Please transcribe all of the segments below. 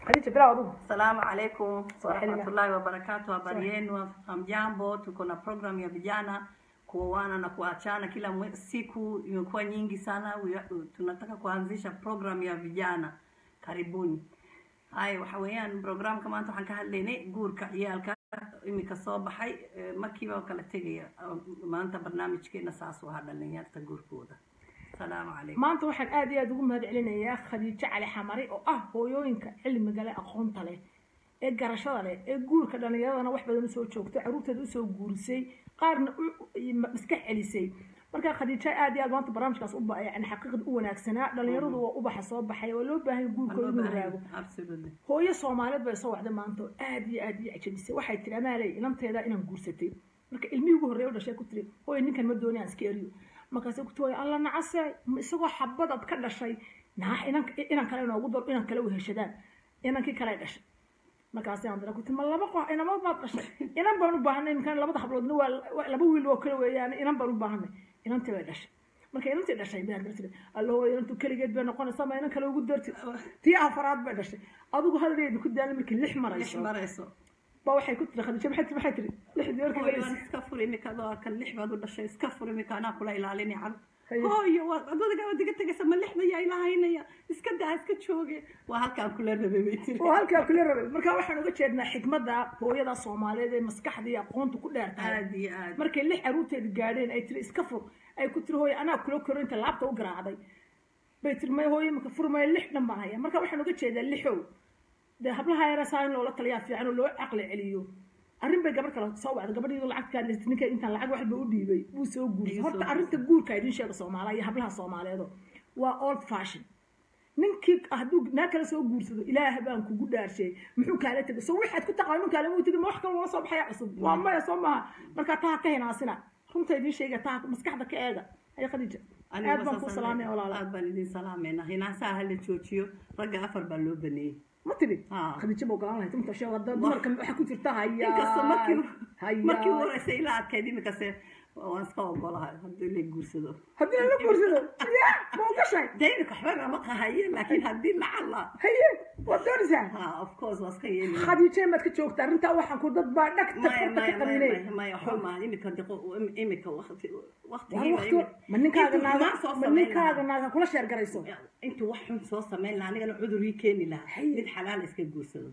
khadiija bilaw adugu Salamu alaikum Swahili. warahmatullahi wabarakatuh. Habari yenu, hamjambo? Tuko na program ya vijana kuoana na kuachana kila mwe- siku, imekuwa nyingi sana. We are- Tunataka kuanzisha program ya vijana, karibuni. hay waxa weeyaan programka maanta waxaan ka hadlaynay guurka ciyaalka imika soo baxay eh, markiiba oo kala tegaya maanta barnaamijkeena saas u ahaa dhalinyarta guurkooda salaamu calaykum maanta waxaan aad iyo aad ugu mahad celinayaa khadiijo cali xamari oo ah hooyooyinka cilmiga leh aqoonta leh ee garashada leh ee guurka dhallinyaradana wax badan usoo joogtay caruurteeda usoo guurisay qaarna u- u- maskax celisay marka khadiijo aad iyo aad maanta barnaamijkaas u ba- yani xaqiiqda u wanaagsanaa dhallinyaradu waa ubaxa soo baxay waa loo baahan yahay guurkooda inuu raago absolutely hooyo soomaaliyeed bay soo wacday maanta oo aad iyo aad ii cajabisay waxay tiri amaaley inanteeda inaan guursatay marka ilmihii ugu horreeya u dhashay ku tiri hooyo ninkan ma dooni aan iska eriyo markaasay ku tiri alla nacase ma isagoo xabadaad ka dhashay naax inan inan kale inoogu daro inan kale weheshadaan inankii kale dhashay markaasi aan dara ku tiri ma laba qox inama baad dhashay inan baan u baahanay iminkan labada habloodna waa waa laba wiil oo kale weeyaan inan baan u baahanay inantii bay dhashay marka inantii dhashay baa dar tiri alla hooyo inantu keligeed bay noqonaysaa ma inan kale ugu darti tii afaraad bay dhashay adigu hadaleedi ku daalay markii lix lix marayso marayso ba waxay ku tiri khadiija maxay tiri maxay tiri lixdii markii hooyo marayso waan iska fur imika adoo kan lix baad u dhashay iska fur imika anaa kula ilaalinay cad Haye. hooyo waa adadaga waad iga tegaysa ma lixda yaa ilahaynaya iska daa iska jooge waa halkaan kula rabay bay tiri oo halkaa kula rabay marka waxaan uga jeednaa xikmadda hooyada soomaaliyeed ee maskaxda iyo aqoonta ku dheer tahay aad iyo aad markay lix caruurteeda gaadheen ay tiri iska fur ay ku tiri hooyo anaa kula koro inta laabta u garaacday bay tiri may hooyo maka furmaya lix dhan baan haya marka waxaan uga jeedaa lixow dee hablaha yara saa in loola taliyaa fiican oo loo caqli celiyo arrin bay gabar kale soo wacday gabadhiidu lacag kaa dhistay ninka intaan lacag waxba u dhiibay wuu soo guursay Ayuu soo horta arrinta guurka idin sheega soomaaliya iyo hablaha soomaaliyeedo waa old fashion ninkii hadduu naa kala soo guursado ilaah baan kugu dhaarshay muxuu kaala tegay so waxaad ku taqaan ninkaale muu tegi ma wax kale loola soo baxaya cusub waa maya soo maha marka taa ka hinaasina runta idin sheega taa maskaxda ka eega haya khadiija Aniga aad baan saas kuu aan salaamaya leeyahay. walaala aad baan idin salaameynaa hinaasaha hala joojiyo ragga afar baa loo baneeyey ma tiri Ah. khadiija ma ogolaan lahayd runta sheeg hadda dumarka waxaa ku jirta haya inkastoo markii haya markii horeysay ila adkayd imikase waan iska ogolahay haddii la guursado haddii la guursado ya ma ogashay daynaka waxba nama qahaye laakiin haddii lacala haye waad doonaysaa ha of course waa iska yeeli khadiija maad ka joogtaa arrintaa waxaan ku dad baa dhagta maya farta ka maya qabiinay maya maya waxba maaha imika diqo imika waqti Waa waqtigiiba waqti- ma ninkaaga intuu naaga xumaan soo ma samayn ninkaaga lahaa naaga kula sheer garayso intuu wax xun soo samayn lahaa anigana cudur ii keeni lahaa Haye. mid xalaal iska guursado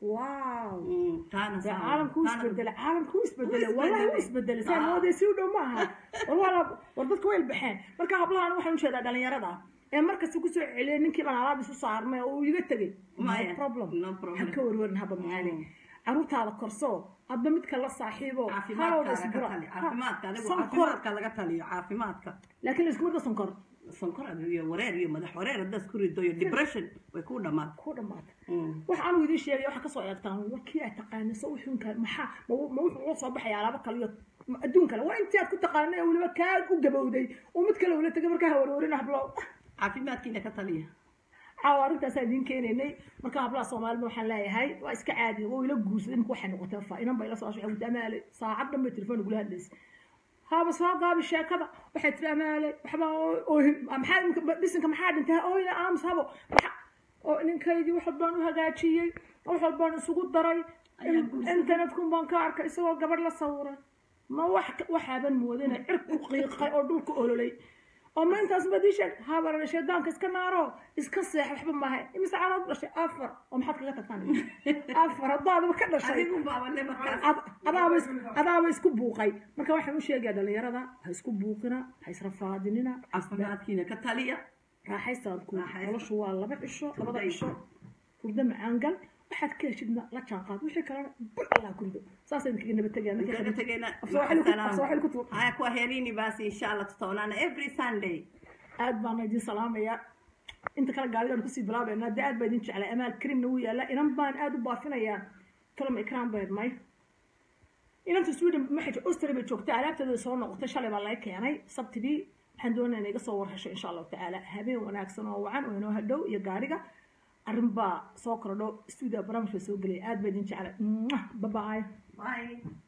wow Mm, taana dee saa- caalamku wuu taana- isbedelay caalamku wuu isbedelay Wuu wallahi wuu isbedelay. isbedelay saa Ah. moodee si u dhow ma aha war wala war dadka way ilbaxeen marka hablahan waxaan u jeedaa dhalinyarada ee markasta kusoo celiyay ninkii baan alaab isu saarnay oo uu iga tegay Maya, no problem no problem. ha ka warwarin haba macaali caruurtaada korso adba midka la saaxiibo halowda caafimaadka laga isbura tali- caafimaadka adigu sonkor caafimaadka laga taliyo caafimaadka laakiin laiskuma da sonkor sonkor iyo wareer iyo madax wareer haddaad isku rido iyo depression way ku dhamaad ku dhamaata waxa anu idiin sheegay waxa kasoo eegtaan warkii aad taqaana so wuxuunka maxaa ma wu- ma wuxuu ula soo baxaya alaabo kale iyo ma- adduun kale waa intii aad ku taqaanay oo weliba kaa u gabowday oo mid kale ula tegay markaa hawarwarin hablo caafimaadkiina ka taliya caawa arrintaasaa idiin keenaynay marka hablaha soomaalida waxaan leeyahay waa iska caadi oo ila guursaday imika waxay noqotay fa inan bay la soo waxay amaale saacad dhan bay telefoon ugula hadlaysay haaba soo gaabi sheekada waxay tiri amaale waxba oohin maxaa imika bisinka maxaa dhintay ooyna aamus habo maxa oo ninkaydii wax walbaan u hagaajiyey wax walbaan isugu daray Ayaa guursaday. internetkun baan ka arkay isagoo gabadh la sawiray ma wax waxaaban moodayna cirku qiiqay oo dhulka ololay oo ma intaas baad ii sheeg habarana shaydaanka iska naaro iska seex waxba maaha imise caanood dhashay afar oo maxaad kaga tagtaan afar haddaadaba ka dhashay adigu baabale markaas Ad- adaaba is- adaaba isku buuqay marka waxaan u sheegayaa dhalinyarada ha isku buuqina ha israfaadinina caafimaadkiina ka taliya raaxaysaadku Raaxaysta. noloshu waa laba cisho labada Furday. cisho hurdo macaangal waxaad ka heshidna la jaanqaad wixii kalena bul allah kurido saasay idinkaga nabad tegayaan kaga tegayna Afsooxili ku- afsooxili ku tuur. haya kwa herini basi insha allah tutaonana every sunday aad baan idin salaamayaa inta kale gaaligaan kusii bilaabeynaa dee aad baa idin jeclay amaal karimna wuu yaallaa inan baan aad u baafinayaa kalama ikraan bayd may inanta sweden maxay austria bay joogtay alaabteeda soo noqotay shalay baa laga keenay sabtidii waxaan doonaya inay iga soo warhasho insha allahu tacaala habeen wanaagsan oo wacan oo inoo hadhow iyo gaariga arrin baa soo kordho stuudio barnaamij baa soo gelaya aad baa idin jeclay babaay bye